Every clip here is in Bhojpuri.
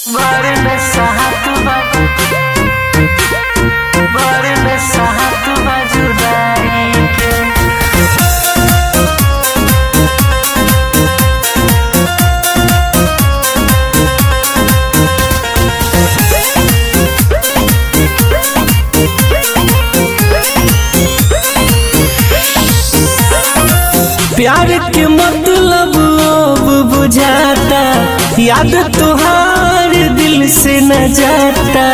Barın sahat bak Barın sahat bacudai प्यार के मतलब अब बुझाता याद तुहार दिल से न जाता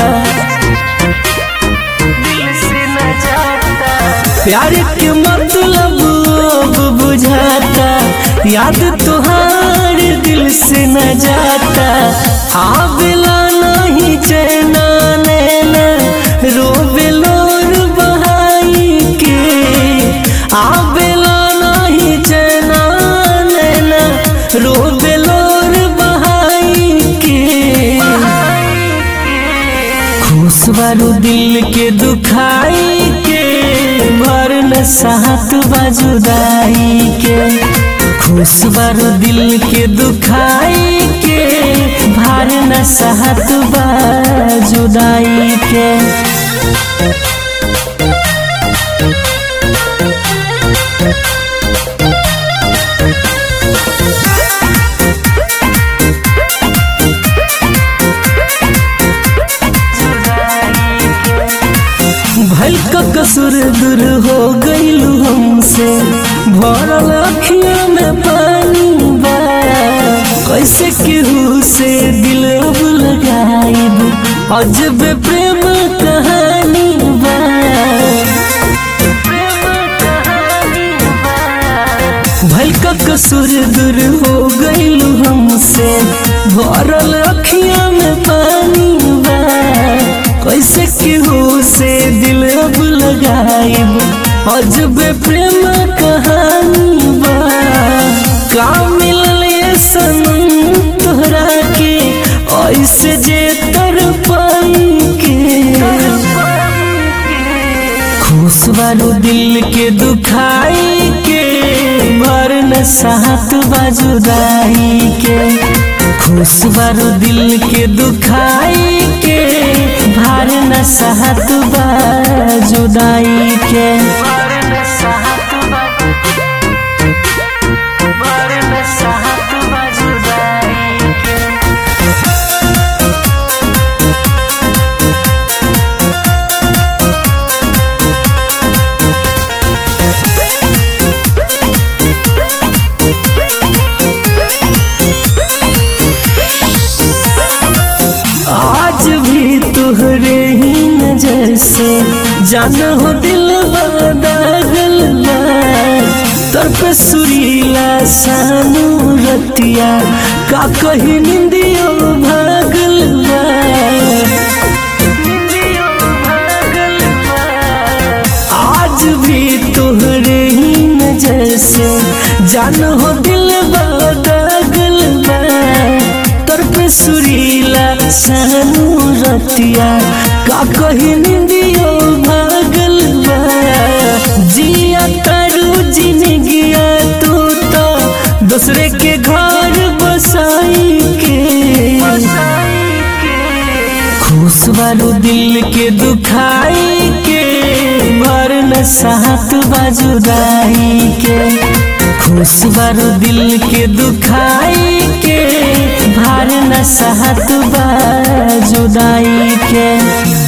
Dil se na jata प्यार के मतलब अब बुझाता याद तुहार दिल से न जाता आवेला नहीं चैना नैना रोवेलोर बहाई के आवेला नहीं चैना नैना रोवेलोर बहाई के खुश बारू दिल के दुखाई के भर न साथ बाजुदाई के खुश बारू दिल के दुखाई के भार न साथ बाजुदाई के भल का कसूर दूर हो गईलू हमसे भरल अखिया में पानी बा कैसे केहू से दिल अब लगाइब अजब प्रेम कहानी बा भल का कसूर दूर हो गईलू हमसे भरल अखिया में पानी बा कैसे केहू से दिल अब लगाइब अजब प्रेम कहानी बा का मिलल ये सनम तोहरा के ऐसे जे तर पाई के खुश बारू दिल के दुखाई के भर न साथ बाजुदाई के खुश बारू दिल के दुखाई के भार न साथ बाजुदाई के Barın sahat bak Barın sahat bacudai आज भी तुहरे ही नजर से जान हो दिल दागल तर पे सुरीला सानू रतिया का कही निंदियो भागल आज भी तुहरे ही नजर से जान हो दिल दागल तर पे सुरीला सानू रतिया का कही निंदियो भागल बा जिया तारू जिंदगिया तू तो दूसरे के घर बसाई के खुश बारू दिल के दुखाई के भर न साथ बाजुदाई के खुश बारू दिल के दुखाई के भार न साथ बाजुदाई के